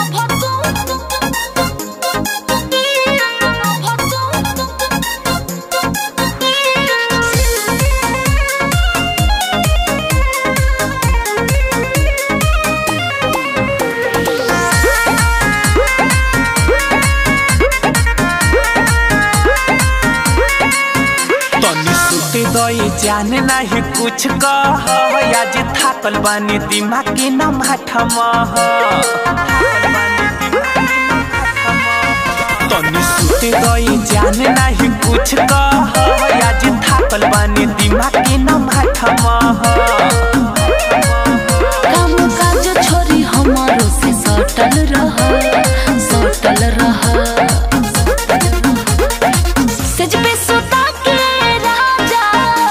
तनी सुते दई जाने नाही कुछ कह आज थाकल बानी दिमाग के न माठम तनी सुते दई जाने नाही कुछ कह आज थाकल बानी दिमाग के न माठम काम काज छोरी हमारो से सटल रह सटल रह सज पे सुता के राजा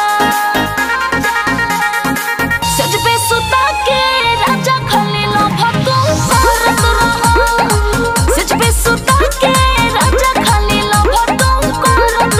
सज पे सुता के राजा खली लो भको करत रह सज पे सुता के राजा खली लो भको करत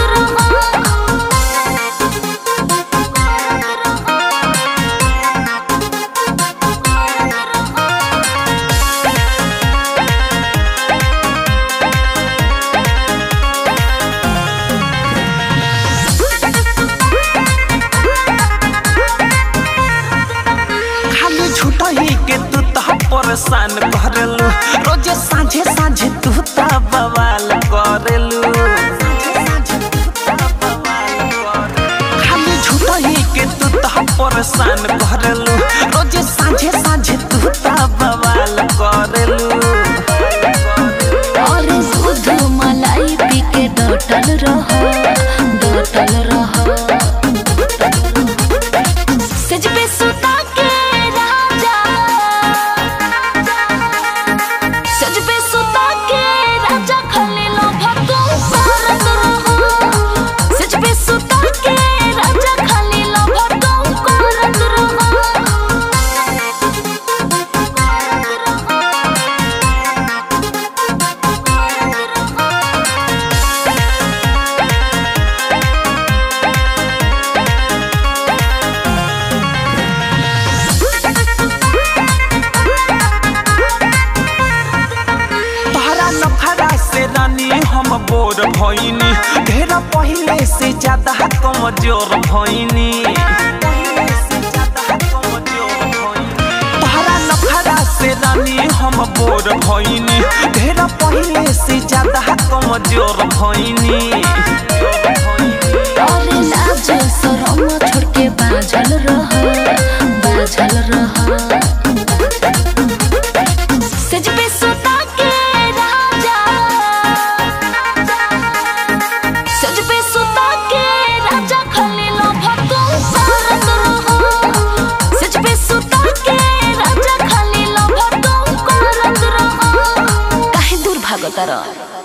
खाली झूठा ही के तू तो परेशान करलू रोजे साँझे साँझे तू तो बवाल करलू खाली झूठा ही के तू तो परेशान करलू रोजे साँझे साँझे तू तो बवाल करलू और दूध मलाई पी के डटल रह डटल रह सज पे सुता के राजा सज पे सुता के राजा खले लो भको करत रह सज पे सुता के राजा खले लो भको करत तोहरा नखरा से रानी हम बोर भइनी ढेर पहिले से ज्यादा कमजोर भइनी तोहरा नखरा से रानी हम बोर भइनी ढेर पहिले से ज्यादा कमजोर भइनी और लाज शरम छोड़ के बाझल रह बाझल रह सज पे सुता के राजा सज पे सुता के राजा खले लो भको करत रह सज पे सुता के राजा खले लो भको करत रह काहे दूर भागत रह